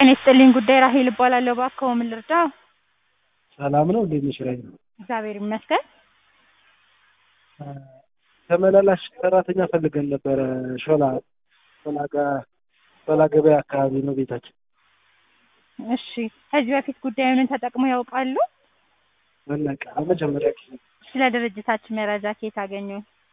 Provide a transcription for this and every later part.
ጤና ይስጥልኝ ጉዳይ ራሄል እባላለሁ። እባክዎ ምን ልርዳው? ሰላም ነው እንዴት ነሽ ራሄል? እግዚአብሔር ይመስገን። ተመላላሽ ሰራተኛ ፈልገን ነበረ። ሾላ ሾላ ጋ ሾላ ገበያ አካባቢ ነው ቤታችን። እሺ ከዚህ በፊት ጉዳዩን ተጠቅመው ያውቃሉ? መናቀ ለመጀመሪያ ጊዜ ስለ ድርጅታችን መረጃ ከየት አገኙ?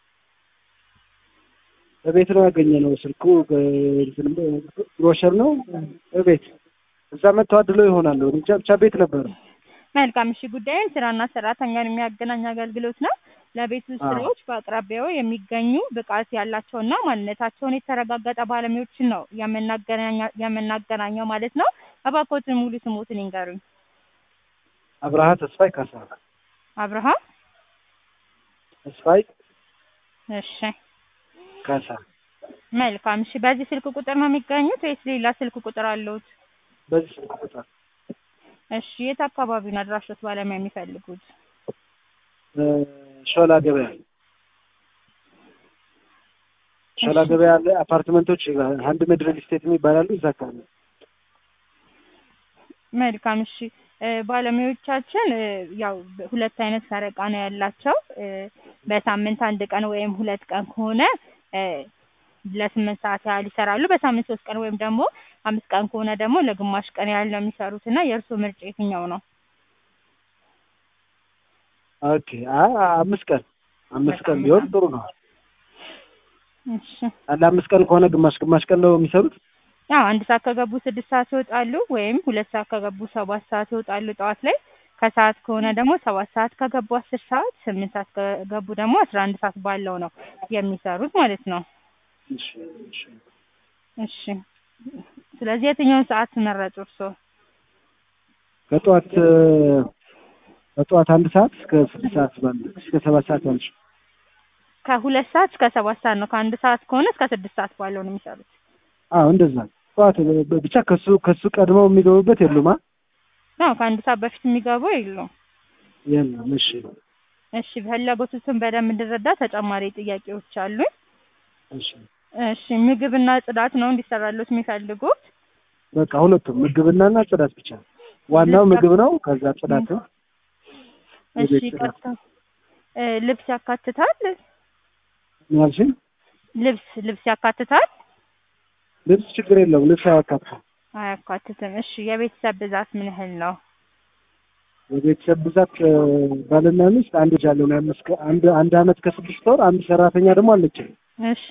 በቤት ነው ያገኘነው። ስልኩ ብሮሸር ነው በቤት እዛ መጥተው አድለው ይሆናል። ብቻ ብቻ ቤት ነበረ። መልካም እሺ። ጉዳዩን ስራና ሰራተኛን የሚያገናኝ አገልግሎት ነው። ለቤት ውስጥ አዎ። ስራዎች በአቅራቢያው የሚገኙ ብቃት ያላቸውና ማንነታቸውን የተረጋገጠ ባለሙያዎችን ነው የምናገናኛ- የምናገናኘው ማለት ነው። እባክዎትን ሙሉ ስሞትን ይንገሩኝ። አብርሃ ተስፋይ ካሳ አብርሃም ተስፋይ እሺ ካሳ መልካም እሺ። በዚህ ስልክ ቁጥር ነው የሚገኙት ወይስ ሌላ ስልክ ቁጥር አለዎት? በዚህ ስልክ ቁጥር እሺ የት አካባቢ ነው አድራሾት ባለሙያ የሚፈልጉት? እ ሾላ ገበያ ሾላ እሺ። ገበያ አለ አፓርትመንቶች አንድ ምድር ስቴት የሚባላሉ እዛ አካባቢ መልካም እሺ። እ ባለሙያዎቻችን እ ያው ሁለት አይነት ፈረቃ ነው ያላቸው። እ በሳምንት አንድ ቀን ወይም ሁለት ቀን ከሆነ እ ለስምንት ሰዓት ያህል ይሰራሉ። በሳምንት ሶስት ቀን ወይም ደግሞ አምስት ቀን ከሆነ ደግሞ ለግማሽ ቀን ያህል ነው የሚሰሩት እና የእርስዎ ምርጫ የትኛው ነው? ኦኬ አ- አምስት ቀን አምስት ቀን ቢሆን ጥሩ ነው። እሺ አለ አምስት ቀን ከሆነ ግማሽ ግማሽ ቀን ነው የሚሰሩት። ያው አንድ ሰዓት ከገቡ ስድስት ሰዓት ይወጣሉ፣ ወይም ሁለት ሰዓት ከገቡ ሰባት ሰዓት ይወጣሉ ጠዋት ላይ። ከሰዓት ከሆነ ደግሞ ሰባት ሰዓት ከገቡ አስር ሰዓት፣ ስምንት ሰዓት ከገቡ ደግሞ አስራ አንድ ሰዓት ባለው ነው የሚሰሩት ማለት ነው። እሺ እሺ እሺ ስለዚህ የትኛውን ሰዓት መረጡ እርስዎ? ከጠዋት እ ከጠዋት አንድ ሰዓት እስከ ስድስት ሰዓት ባለ እስከ ሰባት ሰዓት ባለች ከሁለት ሰዓት እስከ ሰባት ሰዓት ነው። ከአንድ ሰዓት ከሆነ እስከ ስድስት ሰዓት ባለው ነው የሚሰሩት። አዎ እንደዛ ጠዋት ብ- ብቻ ከሱ ከሱ ቀድመው የሚገቡበት የሉማ አዎ ከአንድ ሰዓት በፊት የሚገቡ የሉም። የለም። እሺ እሺ ፍላጎቱን በደንብ እንድረዳ ተጨማሪ ጥያቄዎች አሉኝ። እሺ እሺ ምግብና ጽዳት ነው እንዲሰራሉት የሚፈልጉት? በቃ ሁለቱም ምግብናና ጽዳት ብቻ ዋናው ምግብ ነው። ከዛ ጽዳት ነው። እሺ የቤት ጽዳት ቀጥታ እ ልብስ ያካትታል? ያልሽኝ ልብስ ልብስ ያካትታል? ልብስ ችግር የለውም። ልብስ አያካትም። አያካትትም። እሺ የቤተሰብ ብዛት ምን ያህል ነው? የቤተሰብ ብዛት እ ባልና ሚስት አንድ ልጅ አለን። አምስት ከ- አንድ አንድ አመት ከስድስት ወር አንድ ሰራተኛ ደግሞ አለችኝ። እሺ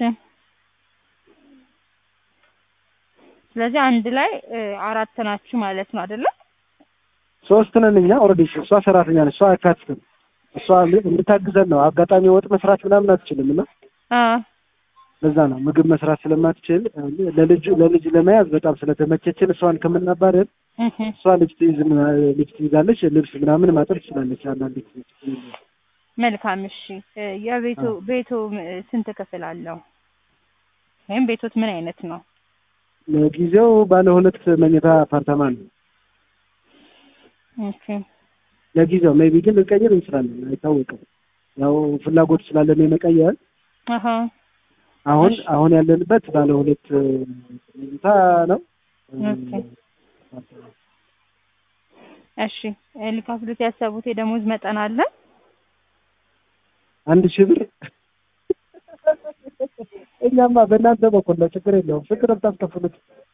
ስለዚህ አንድ ላይ እ አራት ናችሁ ማለት ነው አይደለ? ሶስት ነን እኛ ኦልሬዲ። እሷ ሰራተኛ ነች። እሷ አያካትትም። እሷ ል- እንድታግዘን ነው። አጋጣሚ ወጥ መስራት ምናምን አትችልም እና አ ለዛ ነው ምግብ መስራት ስለማትችል እ ለልጁ ለልጅ ለመያዝ በጣም ስለተመቸችን እሷን ከምናባረር እህ እሷ ልጅ ትይዝ ምና- ልጅ ትይዛለች። ልብስ ምናምን ማጠብ ትችላለች። አንዳንድ ጊዜ መልካም እሺ እ የቤቱ አዎ። ቤቱ ም- ስንት ክፍል አለው? ወይም ቤቶት ምን አይነት ነው? ለጊዜው ባለ ሁለት መኝታ አፓርታማ ነው። ኦኬ ለጊዜው ሜቢ ግን ልንቀይር እንችላለን፣ አይታወቅም። ያው ፍላጎት ስላለን የመቀየር አሀ አሁን እሺ። አሁን ያለንበት ባለ ሁለት እ መኝታ ነው። ኦኬ እሺ እ ሊከፍሉት ያሰቡት የደሞዝ መጠን አለ? አንድ ሺህ ብር እኛማ በእናንተ በኩል ነው፣ ችግር የለውም። ስንት ነው የምታስከፍሉት?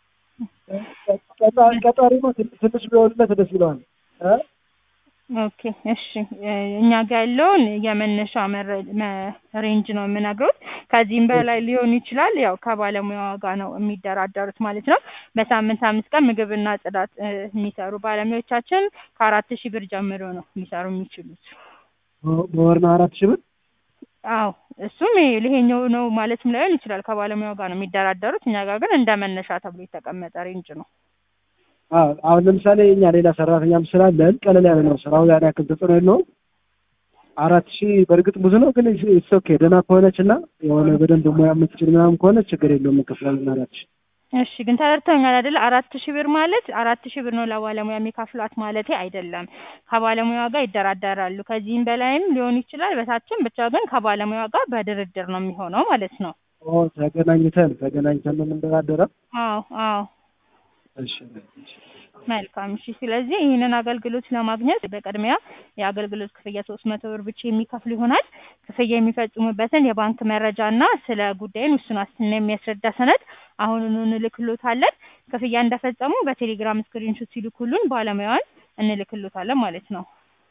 ቀጣ- ቀጣሪ ነው ትንሽ ትንሽ ቢሆንለት ደስ ይለዋል እ ኦኬ እሺ እ እኛ ጋር ያለውን የመነሻ መረ- መ- ሬንጅ ነው የምነግሩት። ከዚህም በላይ ሊሆን ይችላል። ያው ከባለሙያዋ ጋር ነው የሚደራደሩት ማለት ነው። በሳምንት አምስት ቀን ምግብና ጽዳት እ የሚሰሩ ባለሙያዎቻችን ከአራት ሺህ ብር ጀምሮ ነው ሊሰሩ የሚችሉት። በ- በወር ነው አራት ሺህ ብር አዎ እሱም ይሄ- ይሄኛው ነው ማለትም ላይሆን ይችላል። ከባለሙያው ጋር ነው የሚደራደሩት። እኛ ጋር ግን እንደ መነሻ ተብሎ የተቀመጠ ሬንጅ ነው። አዎ አሁን ለምሳሌ እኛ ሌላ ሰራተኛም ስላለን ቀለል ያለ ነው ስራው ያን ያክል ተጽዕኖ የለውም። አራት ሺህ በእርግጥ ብዙ ነው፣ ግን ኢትስ ኦኬ ደህና ከሆነች እና የሆነ በደንብ ሙያ የምትችል ምናምን ከሆነች ችግር የለውም እንከፍላለን አራት ሺህ እሺ ግን ተረድተውኛል አይደለ? አራት ሺህ ብር ማለት አራት ሺህ ብር ነው ለባለሙያ የሚከፍሏት ማለቴ አይደለም። ከባለሙያ ጋር ይደራደራሉ። ከዚህም በላይም ሊሆን ይችላል በታችም፣ ብቻ ግን ከባለሙያ ጋር በድርድር ነው የሚሆነው ማለት ነው። ኦ ተገናኝተን ተገናኝተን ነው የምንደራደረው። አዎ አዎ እሺ እሺ መልካም እሺ። ስለዚህ ይህንን አገልግሎት ለማግኘት በቅድሚያ የአገልግሎት ክፍያ ሶስት መቶ ብር ብቻ የሚከፍሉ ይሆናል። ክፍያ የሚፈጽሙበትን የባንክ መረጃ እና ስለ ጉዳዩን ውሱን ዋስትና የሚያስረዳ ሰነድ አሁኑኑ እንልክሎታለን። ክፍያ እንደፈጸሙ በቴሌግራም ስክሪንሾት ሲልኩልን ባለሙያዋን እንልክሎታለን ማለት ነው።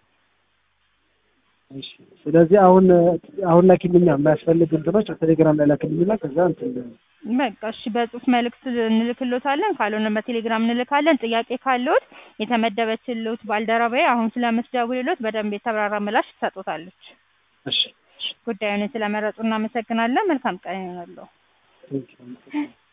እሺ ስለዚህ አሁን አሁን ላኪልኛ የማያስፈልግ እንትኖች ቴሌግራም ላይ ላኪልኝና ከዛ እንትን በቃ እሺ፣ በጽሁፍ መልእክት እንልክሎታለን። ካልሆነ በቴሌግራም እንልካለን። ጥያቄ ካለዎት የተመደበችልዎት ባልደረባዬ አሁን ስለምትደውልልዎት በደንብ የተብራራ ምላሽ ትሰጦታለች። እሺ ጉዳዩን ስለመረጡ እናመሰግናለን። መልካም ቀን ይሆናለሁ። ቴንኪው